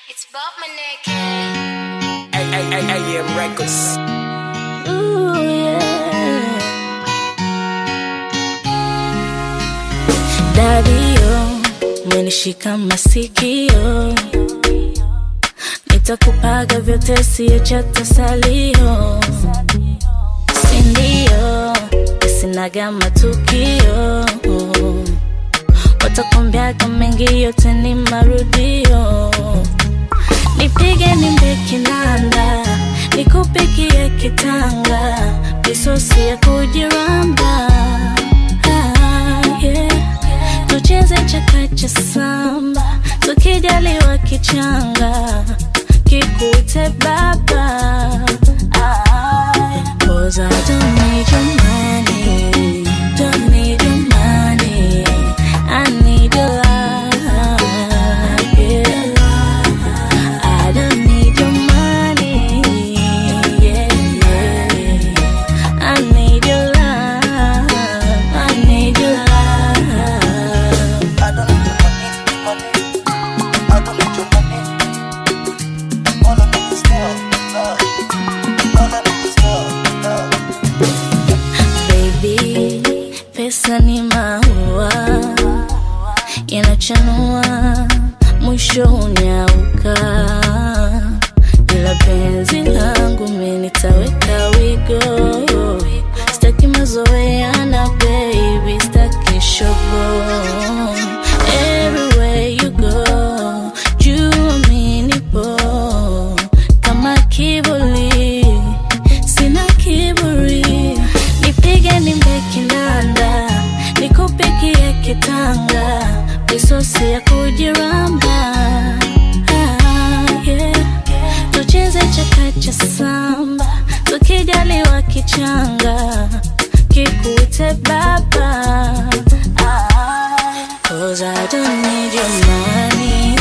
It's Bob Maneke. AM Records. Ooh, yeah. Dadio, umenishika masikio, nitakupaga vyote, siyo cha tasalio, sindio? Sinaga matukio, watakwambiaga mengi, yote ni marudio. Nipige nimbe kinanda, nikupigie kitanga, misosi ya kujiramba. Ah, yeah. Tucheze chakacha samba, tukijaliwa kichanga, kikute baba. Ah, Cause I don't need your money, don't need your money, I need your love, yeah. I don't need your money, yeah, yeah. I need your love, I need your love. I don't need your money, money. I don't need your money. All I need is love, love. All I need is love, love. Baby, pesa ni maua yanachanua, mwisho unyauka, ila penzi langu mimi nitaweka wigo. Sitaki mazoeana baby, sitaki shogo. Everywhere you go, jua mimi nipo kama kivuli sina kiburi, nipige nimbe kinanda, nikupigie kitanga, misosi ya kujiramba. Ah, yeah. Tucheze chakacha samba, tukijaliwa kichanga, kikute baba. Ah, Cause I don't need your money